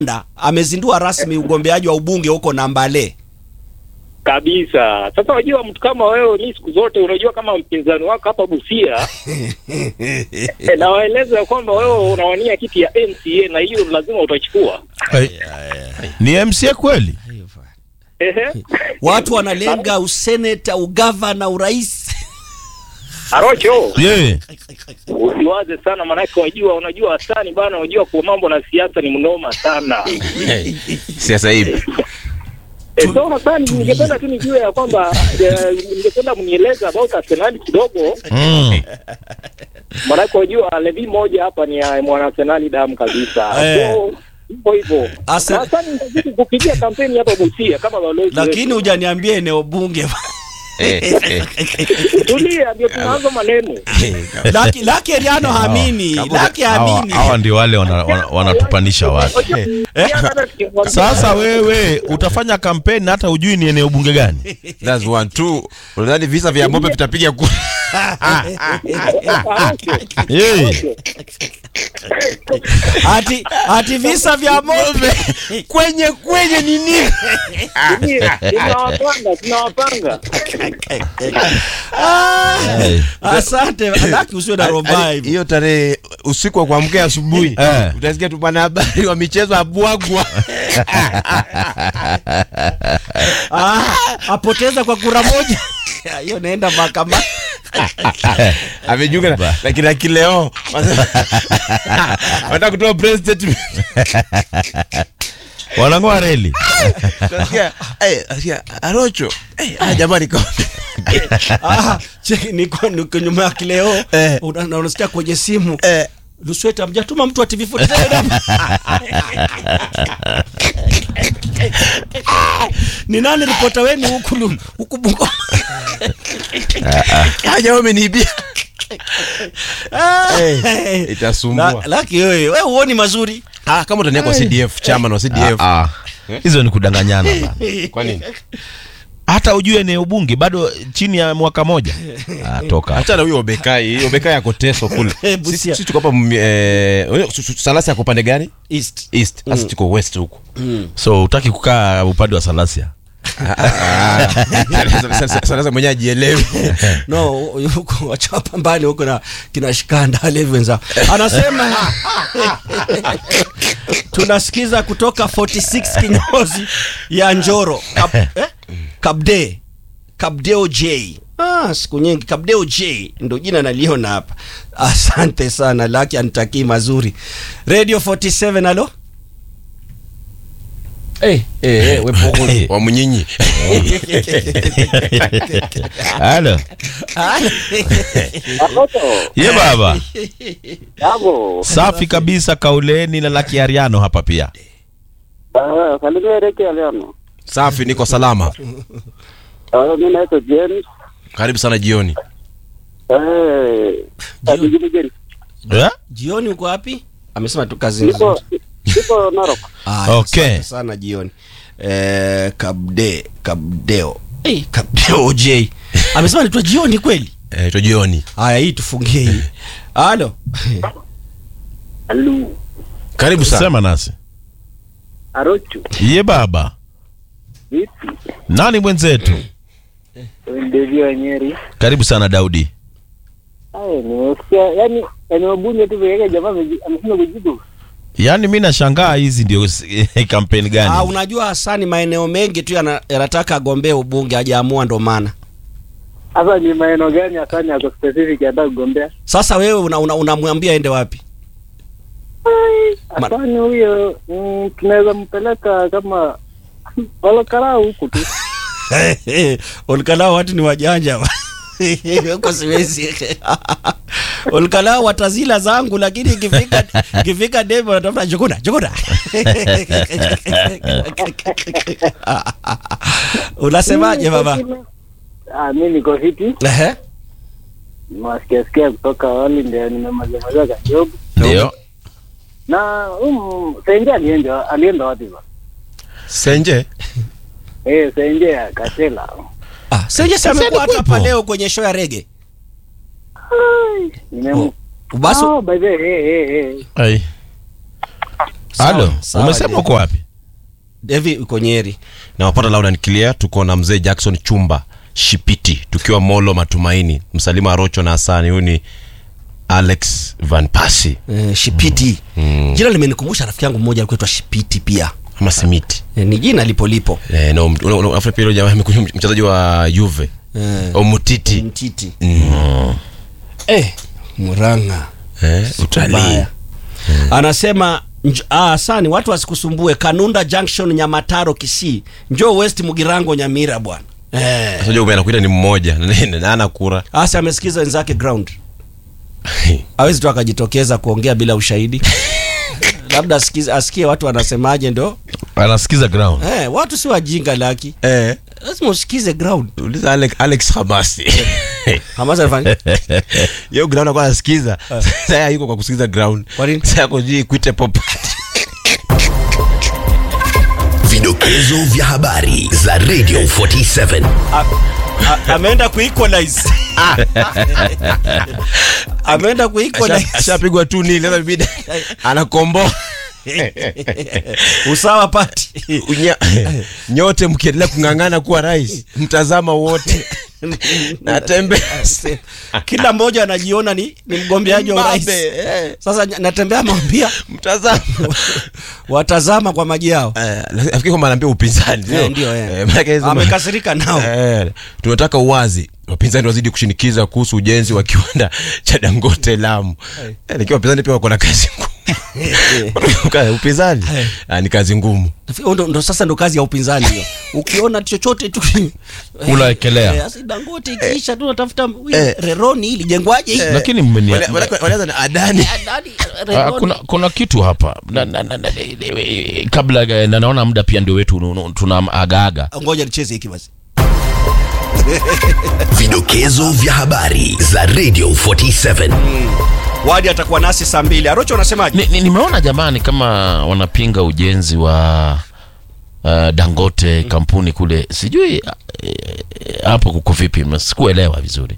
Da, amezindua rasmi ugombeaji wa ubunge huko Nambale. kabisa. Sasa unajua mtu kama wewe, ni siku zote unajua kama mpinzani wako hapa Busia eh, na waeleza ya kwamba wewe unawania kiti ya MCA na hiyo lazima utachukua. Ni MCA kweli? Ehe, Watu wanalenga useneta, ugavana, urais. Arocho, Yeye. usiwaze sana, maanake wajua, unajua Hasani bana, unajua kwa mambo na siasa ni mnoma sana. siasa hivi Eh, so Hasani, ningependa tu nijue ya kwamba eh, ningependa mnieleze about Arsenal kidogo, Mm. maanake wajua levi moja hapa ni ya mwana Arsenal damu kabisa. Eh. So hivyo hivyo. Arsen- Hasani, nitazidi kupigia kampeni hapa Busia kama balozi. Lakini wetu. hujaniambia eneo bunge. Eh, eh. tulia, ndio tunaanza maneno. Laki Laki Eriano hamini. Laki Hawa hamini. hawa ndio wale wana- wana- wanatupanisha watu. Sasa wewe utafanya kampeni na hata hujui ni eneo bunge gani? That's one two. Unadhani visa vya mope vitapiga kura? Yeye. Ati ati visa vya mobe. Kwenye kwenye ni nini? tunawapanga tunawapanga Ah, Eh. Asante. Laki usiwe na roho mbaya Yaani, hivyo. hiyo tarehe usiku wa kuamkia asubuhi Eh. utasikia tu bwana habari wa michezo abwagwa Ah, apoteza kwa kura moja. Hiyo naenda mahakamani. amejiunga na- na kina kileo wanataka kutoa press statement Wanang'oa reli. Utasikia, eh, utasikia, arocho eh, ah, jamani kwa Ah, cheki niko niko nyuma ya kileo. Eh. Una- na unasikia kwenye simu. eh, Lusweta mjatuma mtu wa TV47 ni nani ripota wenu huku lu- huku Bungo? haja wameniibia Ah, Eh, itasumbua. La- Laki wewe wewe huoni mazuri ah, kama utania kwa CDF chairman wa CDF Ah, ah. Hizo ni kudanganyana bana. kwa nini Hata ujue eneo bunge bado chini ya mwaka moja. Ah, toka. Acha na huyo Obekai, Obekai ako Teso kule. Eh, Busia. Sisi sisi tuko hapa mm, eh, su- su- Salasi yako pande gani? East East. Sasa tuko West huko. So utaki kukaa upande wa Salasia. Salasi mwenyewe ajielewi. no huko wachapa mbali huko na kina shikanda levi wenzao anasema tunasikiza kutoka 46 kinyozi ya Njoro Kab, eh? Kabde Kabdeo J Ah, siku nyingi Kabdeo J ndo jina naliona hapa. Asante sana Laki anitakii mazuri. Radio 47 alo? Eh, eh, eh, wepo Wa mnyinyi. Halo. Ye baba. Hapo. Safi kabisa kauleni na Laki Ariano hapa pia. Ah, salimia Reke Aliano. Safi niko salama. Ah, mimi naitwa James. Karibu sana jioni. Eh, Jioni. James. Eh? Jioni uko wapi? Amesema tu kazini. Niko niko Narok. Ah, Okay. asante sana jioni. Eh, Kabde, Kabdeo. Eh, Kabdeo J. Amesema ni jioni kweli? Eh, to jioni. Haya hii tufungie hii. Halo. Halo. Karibu sana. Sema nasi. Arochu. Ye baba. Vipi? Nani mwenzetu? Ndio Nyeri. Karibu sana Daudi. Ai, nimesikia yani eneo bunge tu pekee jamaa ameji- amesema kujibu. Yaani mi nashangaa hizi ndio kampeni Ah, gani? unajua Hasani maeneo mengi tu yana- yanataka agombee ubunge hajaamua ndo maana. Sasa ni maeneo gani hasa ni ako specific anataka kugombea? Sasa wewe unamwambia una, unamwambia aende wapi? Ma- Asani huyo mm, tunaweza mpeleka kama walokarau huku tu. Olkalao watu ni wajanja. Huko siwezi. Olkalao watazila zangu lakini ikifika ikifika debe wanatafuta jukuna jukuna. Unasemaje baba? Ah, mimi niko fiti. Ehe. Nimewasikia sikia kutoka awali ndio nimemaliza kajobu. Ndio. Na um, Senje alienda alienda wapi ba? Senje. Eh, Senje ya Katela. Ah, Senje si amekuwa hata hapa leo kwenye show ya rege. Nimem Basi Oh, by the way, eh eh eh. Ai. Sawa, halo sawa, umesema Devi. uko wapi Devi uko Nyeri. na wapata loud and clear tuko na mzee jackson chumba shipiti tukiwa molo matumaini msalima arocho na hasani huyu ni alex van pasi Eh, Shipiti. Jina limenikumbusha rafiki yangu mmoja alikuwa anaitwa Shipiti pia. ama simiti Eh, ni jina lipo lipo. eh, no, una- una- unafikiri pia yule jamaa amekuja mchezaji wa juve Eh, omutiti Mtiti. mm. Eh, Muranga. eh, utalii Baya. Anasema nj- ah, sani watu wasikusumbue Kanunda Junction Nyamataro Kisii. Njoo West Mugirango Nyamira bwana. Eh. sasa ujue anakuita ni mmoja na- na na ana kura Asa amesikiza wenzake ground. Hawezi tu akajitokeza kuongea bila ushahidi. Labda asikize, asikie watu wanasemaje ndo. anasikiza ground Eh, watu si wajinga laki. eh, Lazima usikize ground. uliza alex, alex hamasi Hamasa alifanya. yo ground akuwa anasikiza sasa yuko kwa kusikiza ground Kwa nini? sasa yako jii kuite popat Vidokezo vya habari za Radio 47. A- a- ameenda kuequalize. ameenda kuequalize. ashapigwa tu nili sasa bibida anakomboa Usawa pati. Unya, nyote mkiendelea kung'ang'ana kuwa rais mtazama wote natembea Kila mmoja anajiona ni, ni mgombeaji wa urais. Mbabe, eh, Sasa ny- natembea mwambia mtazama watazama kwa maji yao. Eh, nafikiri kwamba anaambia upinzani sio? Eh, ndio, eh. Eh, maanake hizo- Amekasirika nao. Eh, tunataka uwazi wapinzani wazidi kushinikiza kuhusu ujenzi wa kiwanda cha dangote lamu eh, nikiwa wapinzani pia wako na kazi ngumu upinzani ah, ni kazi ngumu Nafikiri ndo, ndo sasa ndo kazi ya upinzani hiyo. Ukiona chochote tu Unaekelea. Eh, sasa Dangote ikiisha tu natafuta Eh. Reroni hili jengwaje hili? lakini mmenia Wale- wale- walianza na adani Adani, Ah, Reroni. kuna, kuna kitu hapa na, na, na, na, eh, kabla eh, na naona muda pia ndio wetu nu- nu- tuna agaaga Ngoja nicheze hiki basi. Vidokezo vya habari za Radio 47. Wadi atakuwa nasi saa mbili. Arocho unasemaje? Ni- ni- nimeona jamani kama wanapinga ujenzi wa uh, dangote kampuni kule sijui eh, hapo kuko vipi sikuelewa vizuri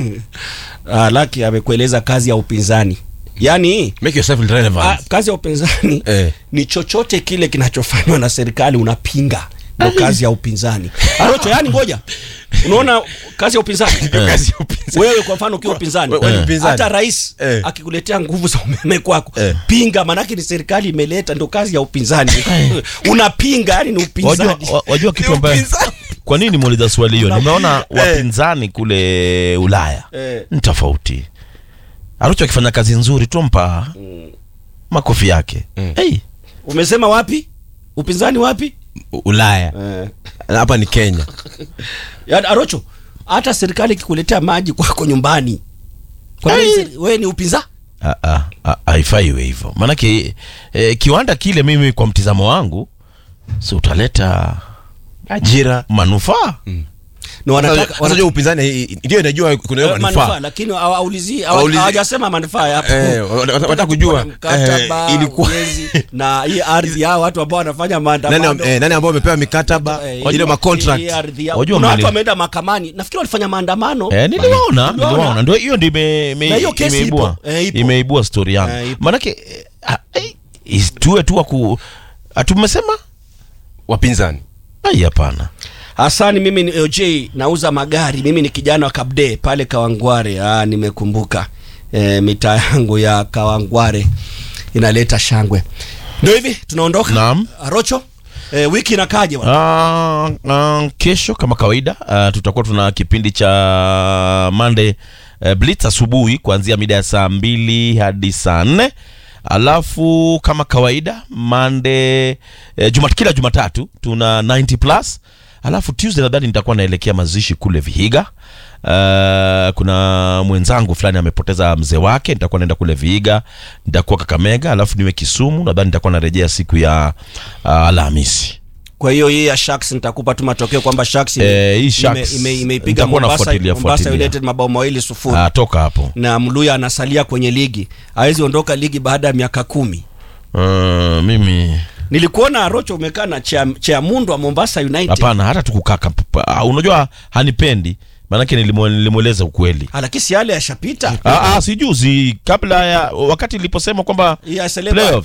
Ah, Laki amekueleza kazi ya upinzani. Yaani make yourself ah, relevant kazi ya upinzani Eh. ni chochote kile kinachofanywa na serikali unapinga. Ndo kazi ya upinzani. Arocho, yani ngoja. Unaona kazi ya upinzani? kazi ya upinzani wewe kwa mfano ukiwa upinzani wewe ni mpinzani. hata rais Eh. akikuletea nguvu za umeme kwako Eh. pinga maanake ni serikali imeleta ndo kazi ya upinzani unapinga yani ni wajua, upinzani wa- wajua kitu Ni ambaye upinzani. kwa nini muuliza swali hiyo nimeona wapinzani kule ulaya Eh. ni tofauti arucho akifanya kazi nzuri tumpa makofi yake hey, umesema wapi upinzani wapi U- ulaya eh. hapa ni kenya ya, arocho hata serikali ikikuletea maji kwako nyumbani kwa nini seri- wewe ni upinzani Ah, ah, ah, haifai iwe hivyo maanake eh, kiwanda kile mimi kwa mtizamo wangu si utaleta ajira na manufaa Sasa- wanataka sasa unajua upinzani i- i- ndio inajua kuna hiyo Eh, manufaa manufaa lakini hawaulizi Hawaulizi- hawajasema manufaa yapo Eh, wat- wat- wataka kujua mkataba eh, ilikuwa ujenzi, na hii ardhi yao watu ambao wanafanya nani, maandamano eh, nani ambao wamepewa mikataba eh, ile hii macontract ardhi yao. Wajua Kuna watu mali- wameenda mahakamani nafikiri walifanya maandamano Eh, niliwaona Niliwaona. niliwaona ndio hiyo ndio ime- ime- Na hiyo kesi imeibua ipo. Eh, ipo. imeibua story yangu Eh, ipo. maanake eh, ah, eh, is- tuwe tu waku atumesema wapinzani ai hapana hasani mimi ni oj nauza magari mimi ni kijana wa kabde pale kawangware ah, nimekumbuka e, mitaa yangu ya kawangware inaleta shangwe ndio hivi tunaondoka Naam. rocho e, wiki inakaje bwana? Ah, ah, kesho kama kawaida ah, tutakuwa tuna kipindi cha Monday uh, Blitz asubuhi kuanzia mida ya saa mbili hadi saa nne alafu kama kawaida Monday eh, juma, kila Jumatatu tuna 90 plus alafu Tuesday nadhani nitakuwa naelekea mazishi kule Vihiga. Uh, kuna mwenzangu fulani amepoteza mzee wake, nitakuwa naenda kule Vihiga, nitakuwa Kakamega, alafu niwe Kisumu, nadhani nitakuwa narejea siku ya uh, Alhamisi. kwa hiyo hii ya sharks nitakupa tu matokeo kwamba sharks ime- Eh, hii ime- Sharks, ime- imeipiga nitakuwa Mombasa, nafuatilia, Mombasa fuatilia. United mabao mawili sufuri Ah, toka hapo. na mluya anasalia kwenye ligi hawezi ondoka ligi baada ya miaka kumi Uh, mimi nilikuona rocho umekaa na Chea- cheamundo wa mombasa united hapana, hata tukukaa kap- ah, unajua hanipendi, maanake nilimwe- nilimweleza ukweli. Ah, lakini si yale yashapita Ah, ah, si juzi kabla ya wakati niliposema kwamba Ya Seleba. playoffs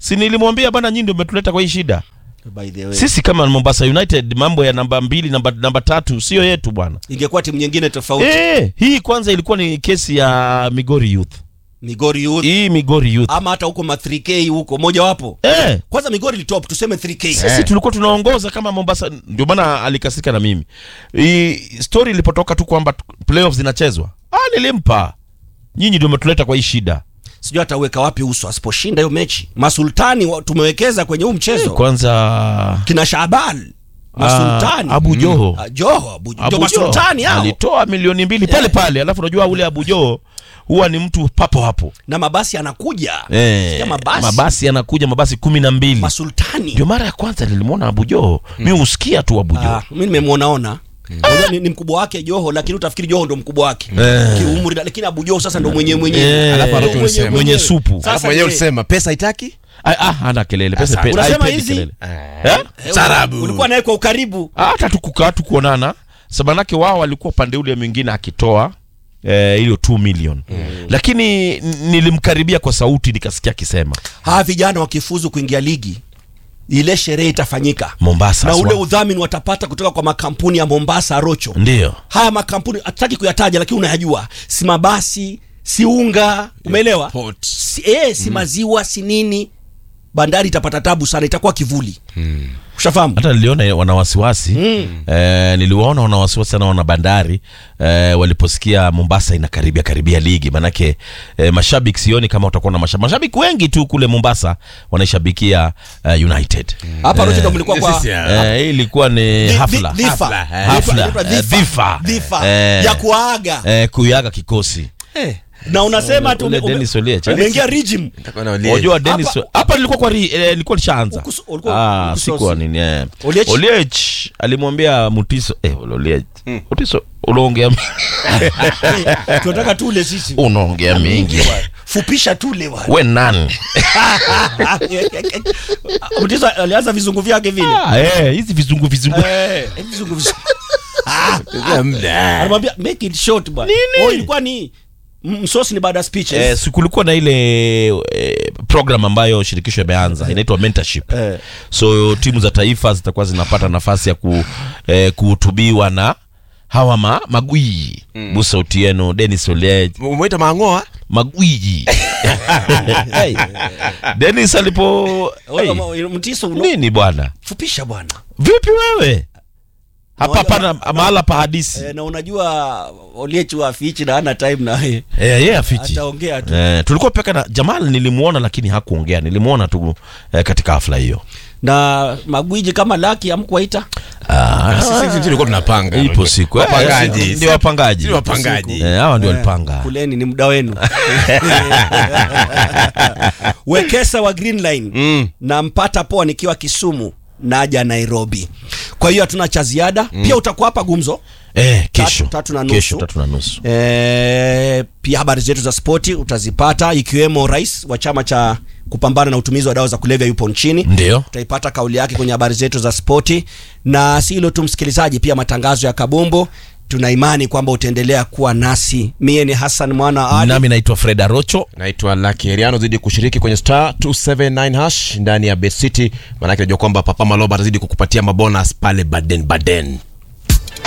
si nilimwambia bana nyinyi ndio umetuleta kwa hii shida by the way sisi kama mombasa united mambo ya namba mbili namba, namba tatu sio yetu bwana ingekuwa timu nyingine tofauti e, hii kwanza ilikuwa ni kesi ya migori youth migori youth hii migori youth ama hata huko ma 3k huko mojawapo e, kwanza migori litop tuseme 3k sisi tulikuwa tunaongoza kama mombasa ndio maana alikasika na mimi hii story ilipotoka tu kwamba playoffs zinachezwa ah, nilimpa nyinyi ndio umetuleta kwa hii shida sijui ataweka wapi uso asiposhinda hiyo mechi masultani wa- tumewekeza kwenye huu mchezo kwanza kina Shaban masultani Ah, Abu Joho. Ah, Joho Abu, Abu ndio masultani Joho hao alitoa milioni mbili pale pale alafu unajua ule Abu Joho huwa ni mtu papo hapo na mabasi anakuja eh, Sikia mabasi, mabasi yanakuja mabasi kumi na mbili masultani ndio mara ya kwanza nilimwona Abu Joho mi husikia tu Abu Joho Ah, mi nimemwonaona Unajua ni, ni mkubwa wake Joho lakini utafikiri Joho ndo mkubwa wake Eh. kiumri, lakini Abu Joho sasa ndo mwenyewe Eh, mwenyewe Alafu Ndo Aracho ulisema. mwenye supu. Sasa alafu mwenyewe je, ulisema pesa itaki Ah, ah, hana kelele pesa Asante. pe- Unasema haipendi hizi? kelele. Eh? eh, Sarabu. ulikuwa naye kwa ukaribu Ah, hata tukukaa tukuonana sabanake wao walikuwa upande ule mwingine akitoa eh, hiyo 2 million lakini n- nilimkaribia kwa sauti nikasikia akisema hawa vijana wakifuzu kuingia ligi ile sherehe itafanyika Mombasa na ule aswa. udhamini watapata kutoka kwa makampuni ya Mombasa Rocho ndio haya makampuni hatutaki kuyataja lakini unayajua si mabasi si unga umeelewa Port. si, eh, si maziwa si nini bandari itapata tabu sana itakuwa kivuli ushafahamu hata niliona wana wasiwasi mm. eh, niliwaona wana wasiwasi sana wana bandari eh, waliposikia mombasa inakaribia karibia ligi manake eh, mashabiki sioni kama watakuwa na mashabiki mashabiki wengi tu kule mombasa wanaishabikia eh, united hapa Rocho ndo mlikuwa kwa Sisi, ah, eh, hii ilikuwa ni Dhi- hafla dhi- dhifa. Hafla, eh. Hafla, Inaitwa eh, dhifa. dhifa. Dhifa. Eh. ya kuaga eh, kuiaga kikosi na unasema tu ule ume- Dennis Oliech, eh? umeingia regime nitakuwa na Oliech. Unajua Dennis Hapa- hapa nilikuwa kwa ri- eh, nilikuwa nishaanza. Ukusu- ulikuwa- Ah, ukusosi. sikuwa nini eh. Oliech? Oliech alimwambia Mutiso eh Oliech. Mutiso unaongea mi- tunataka tule sisi unaongea mingi. fupisha tule bwana We nani? Mtiso alianza vizungu vyake vile Ah, eh, hizi vizungu vizungu. Eh, vizungu vizungu Sasa muda. anamwambia make it short bwana Nini? oh ilikuwa ni m- msosi ni baada ya speeches Eh, si kulikuwa na ile eh, program ambayo shirikisho imeanza inaitwa mentorship. Eh. So timu za taifa zitakuwa zinapata nafasi ya ku, eh, kuhutubiwa na hawa ma, magwiji mm. Musa Otieno, Dennis Oliech, umeita mangoa magwiji hey. Dennis alipo hey. Hey. mtiso uno- nini bwana fupisha bwana vipi wewe hapa Moja- pana mahala pa hadisi eh, na unajua oliechu afichi na ana time na yeye eh, yeye afiti ataongea tu eh, tulikuwa peka na Jamal nilimuona lakini hakuongea nilimuona tu eh, katika hafla hiyo na magwiji kama laki amkuwaita ah, Sisi sisi tulikuwa tunapanga ipo siku eh, wapangaji si- ndio wapangaji Sisi wapangaji. eh, hawa ndio walipanga kuleni ni muda wenu wekesa wa green line Mm. na mpata poa nikiwa kisumu naja nairobi kwa hiyo hatuna cha ziada pia utakuwa hapa gumzo eh, kesho Tatu- tatu na nusu. kesho tatu na nusu e, pia habari zetu za spoti utazipata ikiwemo rais wa chama cha kupambana na utumizi wa dawa za kulevya yupo nchini ndio utaipata kauli yake kwenye habari zetu za spoti na si hilo tu msikilizaji pia matangazo ya kabumbu tuna imani kwamba utaendelea kuwa nasi mie ni hassan mwana wa ali nami naitwa Fred Arocho naitwa Lucky Heriano zidi kushiriki kwenye star 279 hash ndani ya Bet City maanake najua kwamba papa maloba atazidi kukupatia mabonus pale baden baden